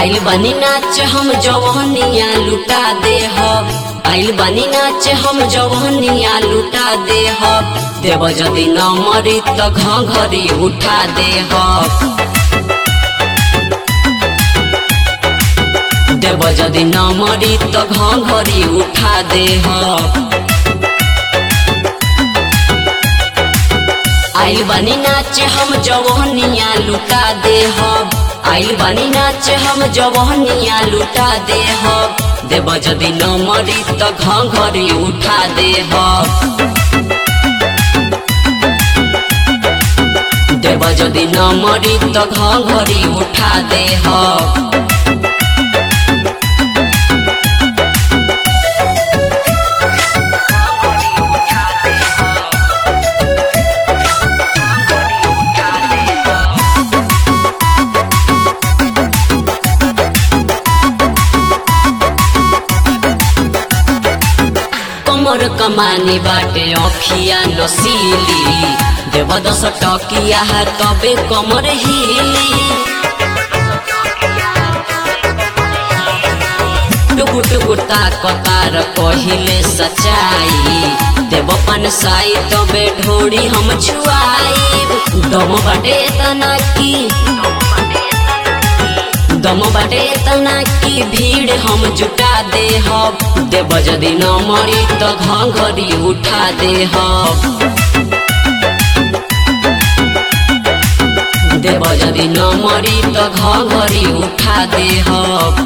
आइल बनी नाच हम जवहनिया लुटा दे आइल बनी नाच हम जवहनिया लुटा दे देव जदि न मरी त घरी उठा दे देव जदि न मरी त घरी उठा दे आइल बनी नाच हम जवहनिया लुटा दे आइल बनी नाच हम जवहनिया लुटा दे देव जदि न मरी त घरी उठा दे देव जदि न मरी त घरी उठा दे कमर कमानी बाटे अखिया नसीली देव दस टकिया है तबे कमर हिली टुकु टुकु ताकतार पहिले सचाई देव पन साई तबे ढोड़ी हम छुआई दम बाटे तना की दम बाटे तना की भीड़ हम जुटा दे हब देव जदि न मरी त घरी उठा दे हब देव जदि न मरी त घरी उठा दे हब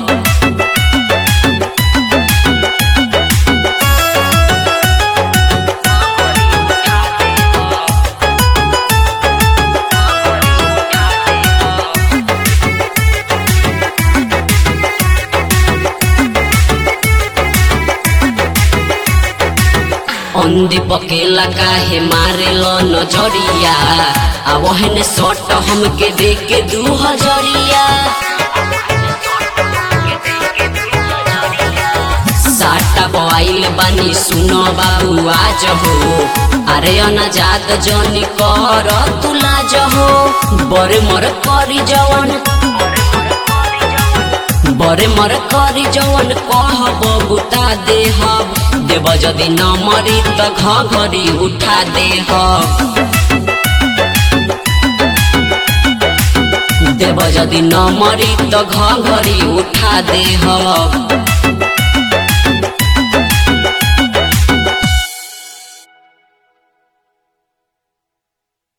अंधी पकेला काहे मारे लो नजरिया आ वहने सट हमके दे के दू हजरिया साटा बवाइल बानी सुनो बाबू आज हो अरे अनाजात जनी कर तुला हो बरे मर करी जवन बरे मर करी जवन कहब बुता दे हब देव जदि न मरी त घरी उठा दे देव जदि न मरी त घरी उठा दे हब